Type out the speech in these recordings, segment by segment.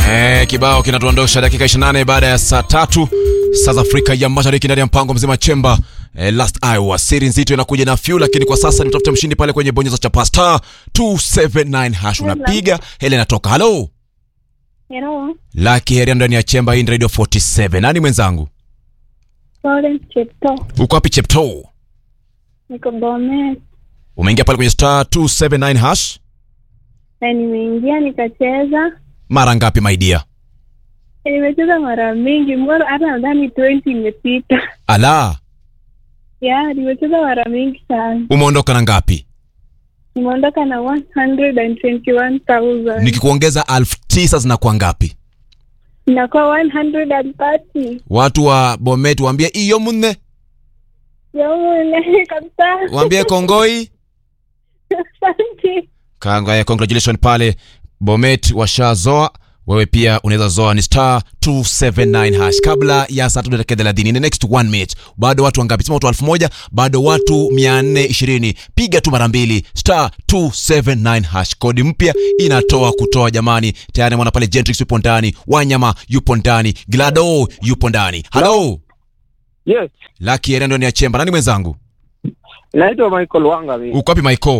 Eh, kibao kinatuondosha dakika 28 baada ya saa tatu saa za Afrika ya Mashariki ndani ya mpango mzima chemba eh, last hour siri nzito inakuja na few, lakini kwa sasa nimtafuta mshindi pale kwenye bonyeza chapa star 279 hash unapiga hele inatoka. Hello Hello, Lucky Heria ndani ya chemba hii ni Radio 47. Nani mwenzangu? Florence Chepto, Uko wapi Chepto? niko Bomet Umeingia pale kwenye star 279 hash na nimeingia nikacheza. mara ngapi my dear? Nimecheza mara mingi, mbona hata nadhani 20 imepita. Ala, Ya, nimecheza mara mingi sana. umeondoka na ngapi? Nimeondoka na 121,000 Nikikuongeza elfu tisa zinakuwa ngapi? inakuwa 130. Watu wa Bomet waambie iyo munne, Yomune kabisa. waambie kongoi. Asante. Kanga, congratulations pale Bomet washazoa. Wewe pia unaweza zoa ni star 279 hash kabla ya saa tatu dakika thelathini. In the next one minute, bado watu wangapi? Sema watu elfu moja bado watu 420. Piga tu mara mbili star 279 hash. Kodi mpya inatoa kutoa. Jamani, tayari mwana pale Gentrix yupo ndani, Wanyama yupo ndani, Glado yupo ndani. Hello Yes, Lucky Eren ndio ni ya chemba. Nani mwenzangu? naitwa Michael Wanga mimi. Uko wapi Michael?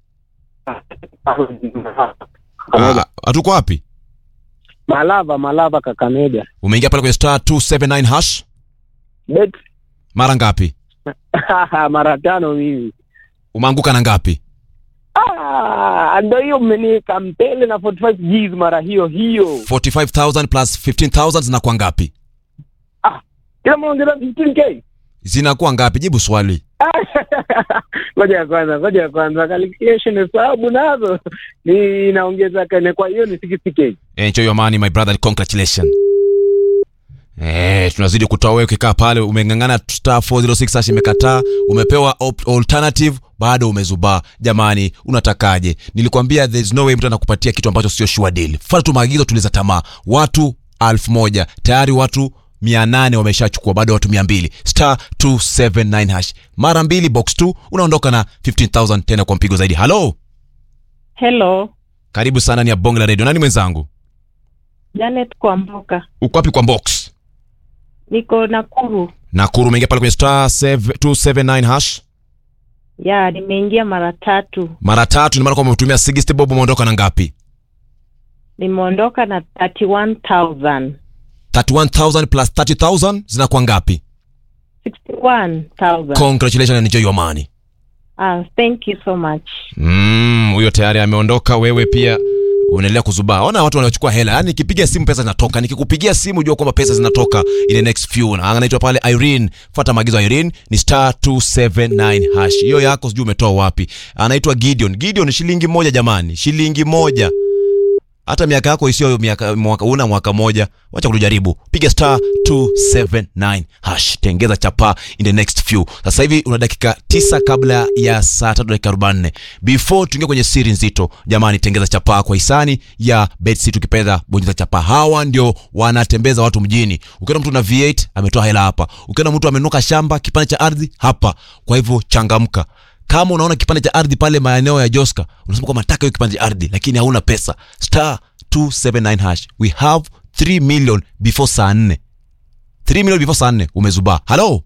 Ah, Hatuko wapi? Malava, Malava Kakamega. Umeingia pale kwenye star 279 hash Bet mara ngapi? mara tano mimi. Umeanguka na ngapi? Ah, ndo hiyo mmeniweka mbele na 45 Gs mara hiyo hiyo. 45000 plus 15000 zinakuwa ngapi? Kila mmoja 15k. Zinakuwa ngapi? Jibu swali. Ngoja ya kwanza, ngoja ya kwanza calculation hesabu nazo ni inaongeza kane, kwa hiyo ni 60k. Enjoy your money my brother, congratulations. Eh, tunazidi kutoa wewe ukikaa pale umeng'ang'ana star 406 hash imekataa, umepewa op- alternative bado umezubaa. Jamani, unatakaje? Nilikwambia there's no way mtu anakupatia kitu ambacho sio sure deal. Fuata tu maagizo, tuliza tamaa. Watu elfu moja tayari watu mia nane wameshachukua, bado watu mia mbili star 279 hash mara mbili box 2 unaondoka na 15000 tena kwa mpigo zaidi. Halo, Hello, karibu sana, ni ya bonge la radio. Nani mwenzangu? Janet Kwamboka, Uko wapi kwa box? niko Nakuru. Nakuru, umeingia pale kwenye star 279 hash Ya, nimeingia mara tatu, mara tatu, ni maana kwamba umetumia 60 bob. Umeondoka na ngapi? nimeondoka na 31,000 31000 plus 30000 zinakuwa ngapi? 61,000. Congratulations and enjoy your money. Ah, thank you so much. Mm, huyo tayari ameondoka. Wewe pia unaendelea kuzubaa. Ona watu wanachukua hela, yaani nikipiga simu pesa zinatoka, nikikupigia simu jua kwamba pesa zinatoka in the next few. Na anaitwa pale Irene, fuata maagizo ya Irene ni star 279 hash. Hiyo yako sijui umetoa wapi. Anaitwa Gideon. Gideon shilingi moja jamani, shilingi moja. Hata miaka yako isiyo miaka mwaka una mwaka moja, wacha kutujaribu. Piga star 279 hash, tengeza chapa in the next few. Sasa hivi una dakika tisa kabla ya saa tatu dakika 44. Before tuingie kwenye siri nzito, jamani, tengeza chapa kwa hisani ya Betsy. Tukipenda bonyeza chapa, hawa ndio wanatembeza watu mjini. Ukiona mtu na V8 ametoa hela hapa, ukiona mtu amenuka shamba kipande cha ardhi hapa. Kwa hivyo changamka kama unaona kipande cha ardhi pale maeneo ya Joska, unasema kwamba nataka hiyo kipande cha ardhi, lakini hauna pesa, star 279 hash. We have 3 million before saa 4. 3 million before saa 4 umezubaa. Halo,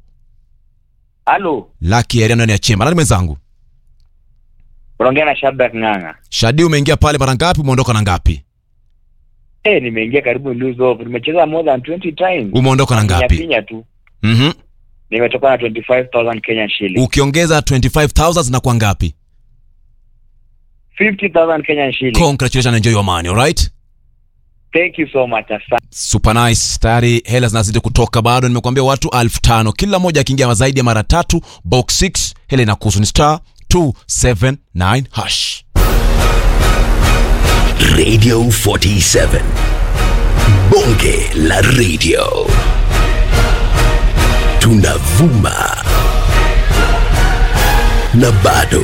Halo, Lucky area ndani ya chemba. Nani mwenzangu? unaongea na Shadrack Ng'ang'a. Shadi, umeingia pale mara ngapi? Umeondoka na ngapi? Eh, nimeingia karibu lose off. Nimecheza more than 20 times. Umeondoka na ngapi? Pinya tu. Mhm. Nimetoka na 25,000 Kenyan shilling. Ukiongeza 25000 zinakuwa ngapi? 50,000 Kenyan shilling. Congratulations and enjoy your money, all right? Thank you so much. Asante. Super nice. Tayari hela zinazidi kutoka, bado nimekuambia watu elfu tano kila mmoja akiingia zaidi ya mara tatu, box 6 hela inakuhusu ni star 279 hash. Radio 47. Bonge la radio. Tunavuma. Na bado.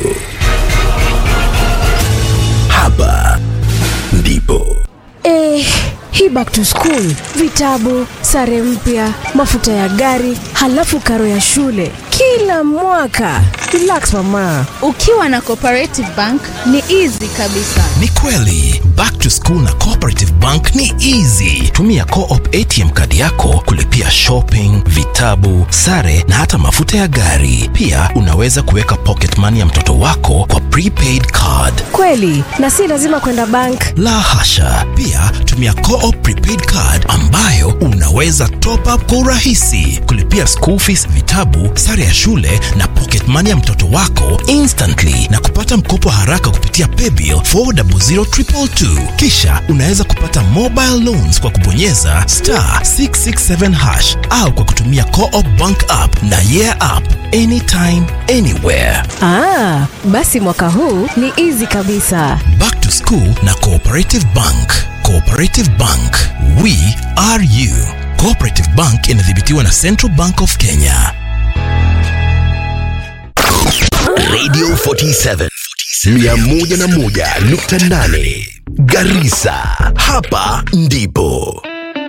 Hapa ndipo. Eh, hii back to school, vitabu, sare mpya, mafuta ya gari, halafu karo ya shule kila mwaka. Relax mama. Ukiwa na Cooperative Bank ni easy kabisa. Ni kweli, back to school na Cooperative Bank ni easy. Tumia Co-op ATM kadi yako kulipia shopping, vitabu, sare na hata mafuta ya gari. Pia unaweza kuweka pocket money ya mtoto wako kwa prepaid card. Kweli, na si lazima kwenda bank. La hasha. Pia tumia Co-op prepaid card ambayo unaweza top up kwa urahisi, kulipia school fees, vitabu, sare ya shule na pocket money ya mtoto wako instantly na kupata mkopo haraka kupitia paybill 400222. Kisha unaweza kupata mobile loans kwa kubonyeza star 667 hash au kwa kutumia Co-op bank app na yeah app anytime anywhere. Ah, basi mwaka huu ni easy kabisa. Back to School na Cooperative Bank. Cooperative Bank, we are you. Cooperative Bank inadhibitiwa na Central Bank of Kenya. Radio 47 101.8 Garissa, hapa ndipo